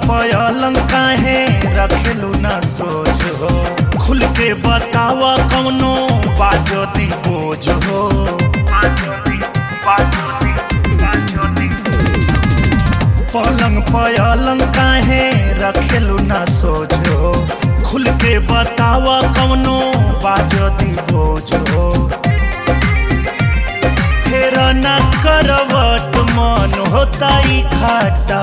पलंग काहे रखेलू ना सोच हो खुल के बतावा कौनो बाजो दी बोझ हो पलंग पलंग काहे रखेलू ना सोच हो खुल के बतावा कौनो बाजो दी बोझ हो फेर ना करवट मन होता ही खाटा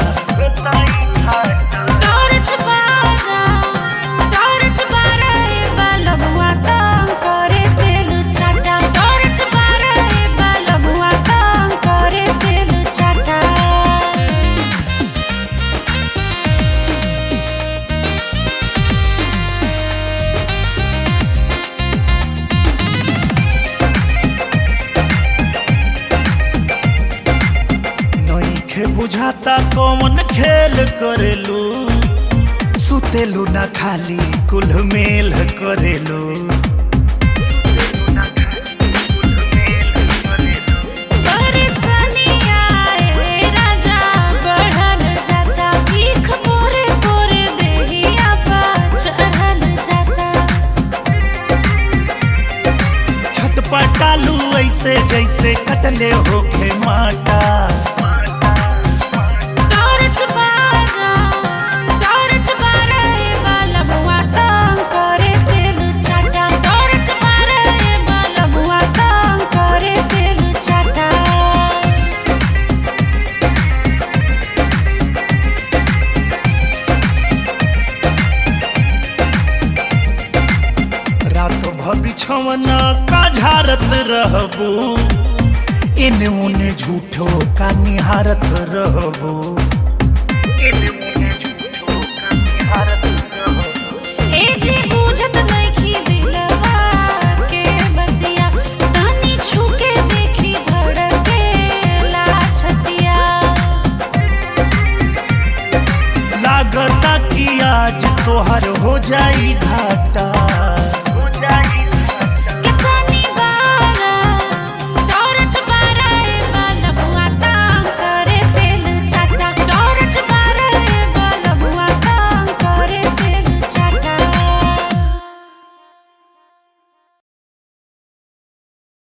टॉर्च बारा टॉर्च बारा ए बलबुआ तंग करे तेलु चाटा टॉर्च बारा ए बलबुआ तंग करे तेलु चाटा नइखे बुझाता कौन खेल करेलू सुतेलू ना खाली कुल मेल करेलू परेशानी आए राजा बढ़ल जाता भीख पोरे पोरे देहिया पर चढ़ल जाता छटपटालू ऐसे जैसे कटले होखे माटा टॉर्च बारा टॉर्च बारा ए बलबुआ तंग करे तेलु चाटा टॉर्च बारा ए बलबुआ तंग करे तेलु चाटा रात भबिछवना का झारत रहबू इने उने झूठो का निहारत रहबू ए जे बुझत नइखी